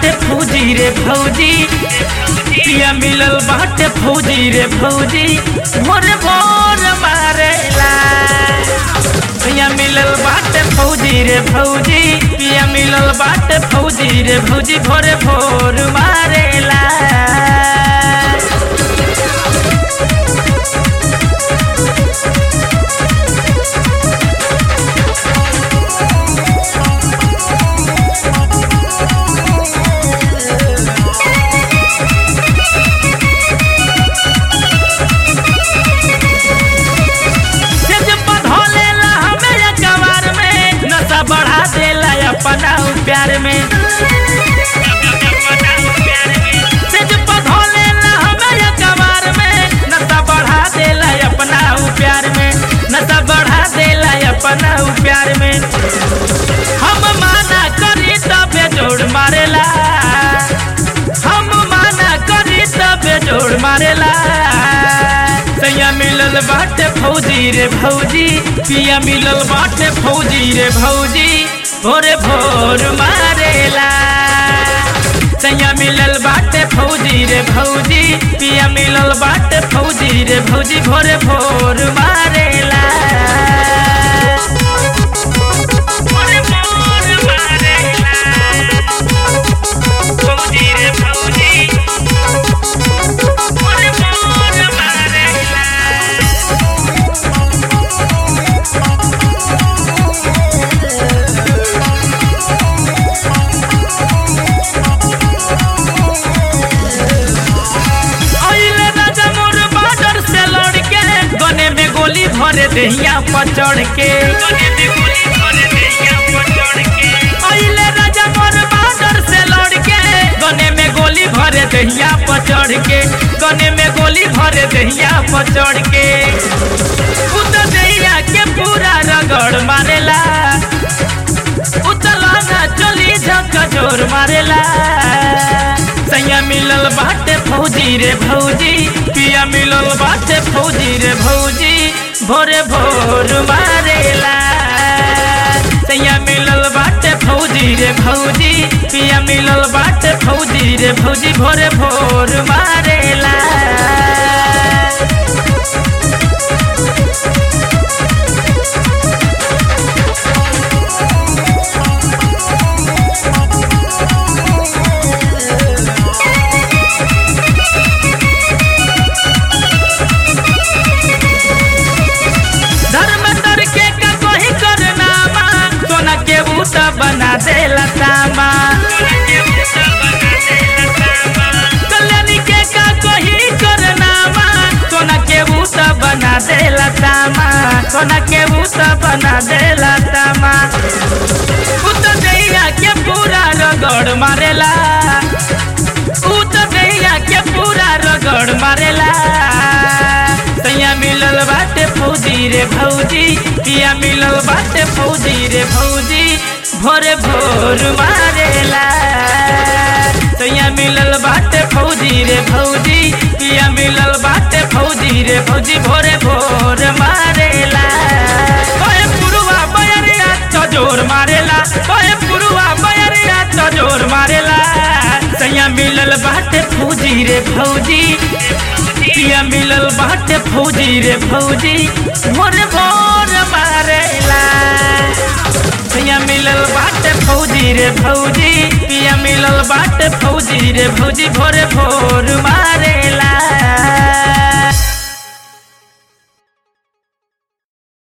बाटे फौजी रे फौजी पिया मिलल बाटे फौजी रे फौजी मोरे मोर मारेला पिया मिलल बाटे फौजी रे फौजी पिया मिलल बाटे फौजी रे फौजी भोरे भोर मारेला सेज पधोलेला हमें कवार में नशा बढ़ा देला अपना प्यार में सेज पधोलेला हमें कवार में नशा बढ़ा देला अपना प्यार में नशा बढ़ा देला अपना प्यार में हम माना करी तबे जोड़ मारेला हम माना करी तबे जोड़ मारेला सैया मिलल बाटे फौजी रे भौजी पिया मिलल बाटे फौजी रे भौजी भोरे भोर मारेला सैया मिलल बाटे फौजी रे भौजी पिया मिलल बाटे फौजी रे भौजी भोरे भोर मारेला भोरे भोर मारेला फौजी रे फौजी भोरे भोर मारेला अइले राजा मोर बॉर्डर से लड़ के गने में गोली भरे देहिया पर चढ़ के अइले राजा मोर बॉर्डर से लड़ के गने में गोली भरे देहिया पर चढ़ के गने में गोली भरे देहिया पर चढ़ के उत देहिया के पूरा रगड़ मारेला उतला ना चली झक जोर मारेला सैया मिलल बाटे फौजी रे भौजी पिया मिलल बाटे फौजी रे भौजी भोरे भोर मारेला सैया मिलल बाटे फौजी रे भौजी पिया मिलल बाटे फौजी रे भौजी भोरे भोर मारेला धर्म तर के का कोई करना सोना के बूता बना देला तामा कल्याणी के का कोई करना सोना के बूता बना देला तामा सोना के बूता बना देला तामा उत दैया के पूरा रगड़ मारेला उत दैया के पूरा रगड़ मारेला तैया मिलल बाटे फौजी रे भौजी पिया मिलल बाटे फौजी रे भौजी भोरे भोर मारेला तैया मिलल बाटे फौजी रे भौजी पिया मिलल बाटे फौजी रे भौजी भोरे भोर मारेला ओए पुरुवा बयरिया तो जोर मारेला ओए पुरुवा बयरिया तो जोर मारेला तैया मिलल बाटे फौजी रे भौजी पिया मिलल बाटे फौजी रे भौजी मोरे भोर मारेला पिया मिलल बाटे फौजी रे भौजी पिया मिलल बाटे फौजी रे भौजी भोरे भोर मारेला